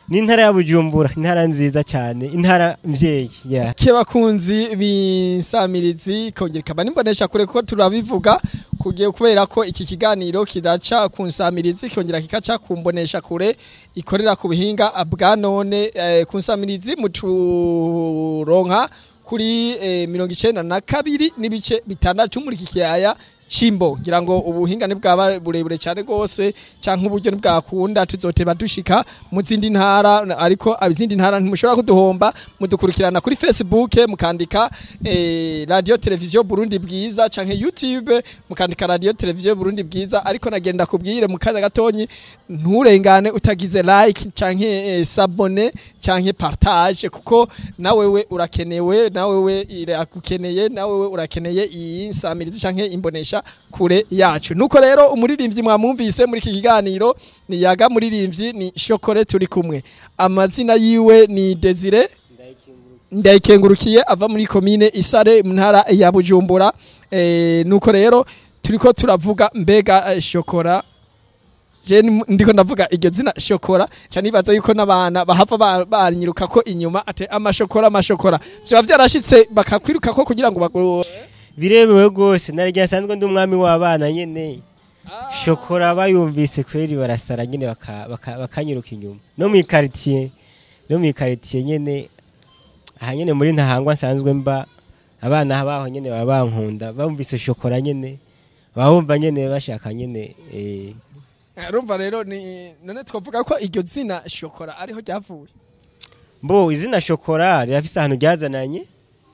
ni intara ya bujumbura intara nziza cyane intara mvyeyi yeah. ke bakunzi b'insamirizi kongera ikaba nimbonesha kure kuko turabivuga kugiye kubera ko iki kiganiro kidaca ku nsamirizi kongera kikaca ku mbonesha kure ikorera ku buhinga bwa none eh, ku nsamirizi muturonka kuri eh, mirongo icenda na kabiri n'ibice bitandatu muri iki kiyaya Chimbo ngira ngo ubuhinga ni bwaba burebure cyane gose canke uburyo ni bwakunda tuzoteba dushika mu zindi ntara ariko abizindi ntara ntimushobora kuduhomba mudukurikirana kuri Facebook mukandika eh, radio televiziyo Burundi bwiza canke YouTube mukandika radio televiziyo Burundi bwiza ariko nagenda kubwire mu kanya gatonyi nturengane utagize like canke eh, sabone canke partage kuko nawewe urakenewe nawewe iragukeneye nawewe urakeneye iyi nsamirizi canke imbonesha kure yacu nuko rero umuririmbyi mwamwumvise muri iki kiganiro ni yaga muririmbyi ni shokore turi kumwe amazina yiwe ni Desire ndayikengurukiye ava muri komine isare mu ntara ya bujumbura e, nuko rero turiko turavuga mbega eh, shokora je ni- ndiko ndavuga iryo zina shokora ca nibaza yuko n'abana bahava ba- banyiruka ko inyuma ate amashokora amashokora vyoba vyarashitse bakakwiruka ko kugira ngo bagu birebewe rwose narya nsanzwe ndi umwami w'abana nyene shokora bayumvise kweri barasara nyene baka- baka- bakanyiruka inyuma no mu ikaritiye no mu ikaritiye nyene aha nyene muri ntahangwa nsanzwe mba abana baho nyene baba bankunda bumvise shokora nyene baba bumva nyene bashaka nyene eh, urumva rero ni none twavuga ko iryo zina shokora ariho ryavuye mbo izina shokora rirafise ahantu ryazananye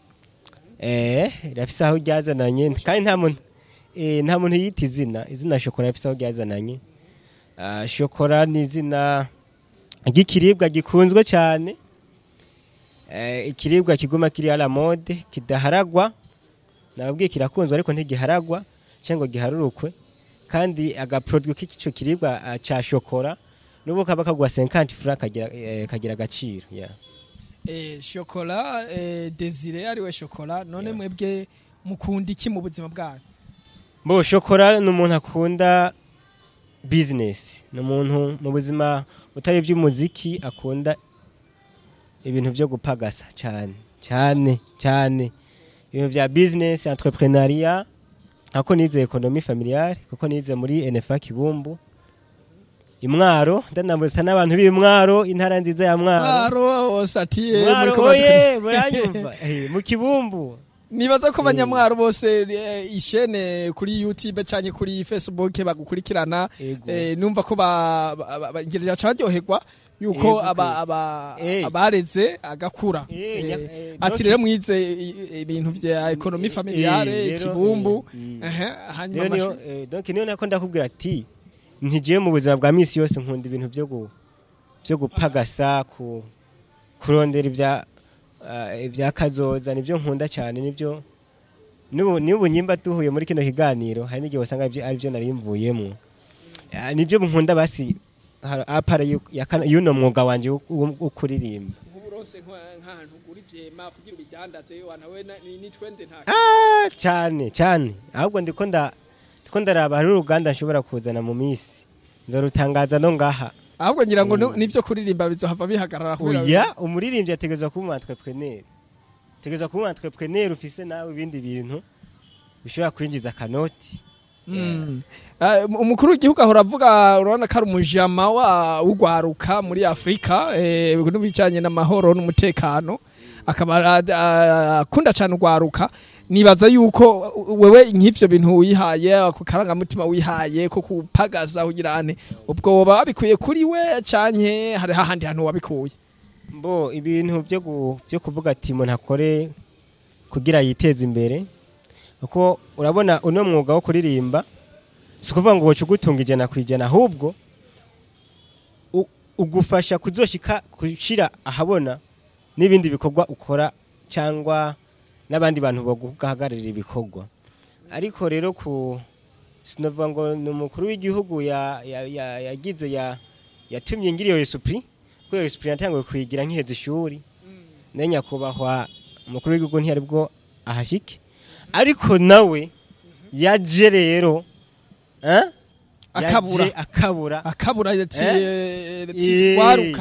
eh rirafise aho ryazananye kandi nta muntu eh, nta muntu yita izina izina shokora rirafise aho ryazananye Ah, shokora ni izina ry'ikiribwa gikunzwe cyane eh, ikiribwa kiguma kiri ala mode kidaharagwa nababwiye kirakunzwe ariko ntigiharagwa cyangwa ngo giharurukwe kandi agaproduit k'ico kiribwa ah, ca shokora nubu kaba kagwa 50 francs kagira eh, kagira agaciro yeah. eh, shokora eh, desire ariwe shokora none Yeah. mwebwe mukunda iki mu buzima bwanyu Bo shokora ni umuntu akunda business ni umuntu mu buzima butari iby'umuziki akunda ibintu byo gupagasa cyane cyane cyane ibintu bya business entrepreneuria ako nize economie familiale kuko nize muri NFA Kibumbu imwaro ndanambuza n'abantu b'imwaro intara nziza ya mwaro mwaro wose ati eh, mwaro muriko oye badu- muranyumva Eh, mu kibumbu nibaza ko abanyamwaro bose eh, ishene kuri youtube canke kuri facebook bagukurikirana Ego. eh, numva ko ba- ba- ba- ba- ngirira baryoherwa yuko Ego, aba- aba- Eh. abareze agakura Eh, Eh, nya- eh, ati donc- rero mwize i- i- ibintu vya ekonomi Eh, familiare rero, kibumbu eh, mm. ehe hanyuma Niyo niyo amashu- eh, donc niyo nako ndakubwira ati ntigiye mu buzima bwa misi yose nkunda ibintu byo gu byo gupagasa ku kurondera ibya ah, ibya kazoza nibyo nkunda cyane nibyo nubu nubu nyimba tuhuye muri kino kiganiro hari n'igihe usanga ibyo ari byo nari mvuyemo Ah, nibyo nkunda basi har- apara yu- ya kana- y'uno mwuga wanje wo- wo wo kuririmba nk'uburonse nka- nk'ahantu ugura ivyema kugira ubidandaze wanawe na- ni ni twende nta Ah, cyane cyane ahubwo ndiko nda ndiko ndaraba hari uruganda nshobora kuzana mu minsi nzorutangaza no ngaha ahubwo ngira ngo Mm. nu- nivyo kuririmba bizohava bihagarara kubera oya umuririmbyi ategerezwa kuba umu entrepreneur ategerezwa kuba umu entrepreneur ufise nawe ibindi bintu bishobora kwinjiza akanoti Mm. Eh, umukuru w'igihugu ahora avuga urabona ko ari umujama wa ugwaruka muri Afrika eh n'ibijanye n'amahoro n'umutekano akaba a- a- akunda cyane ugwaruka nibaza yuko wewe nk'ivyo bintu wihaye ako karangamutima wihaye ko kupagaza kugira ane ubwo woba wabikuye kuri we canke hari hahandi hantu wabikuye mbo ibintu byo gu- byo kuvuga ati umuntu akore kugira yiteze imbere kuko urabona uno mwuga wo kuririmba si ukuvuga ngo woca ugutunga ijana ku ijana ahubwo u- ugufasha kuzoshika gushira ahabona n'ibindi bikorwa ukora cyangwa n'abandi bantu baguhagararira ibikorwa ariko rero ku sinavuga ngo ni umukuru w'igihugu ya- ya- ya- yagize ya yatumye ngira iyo esupuri kuko iyo esupuri natanguye kuyigira nkiheza ishuri nayo nyakubahwa umukuru w'igihugu ntiyari bwo ahashike ariko nawe yaje rero eh? Akabura. Yaje akabura akabura yati Eh? yati waruka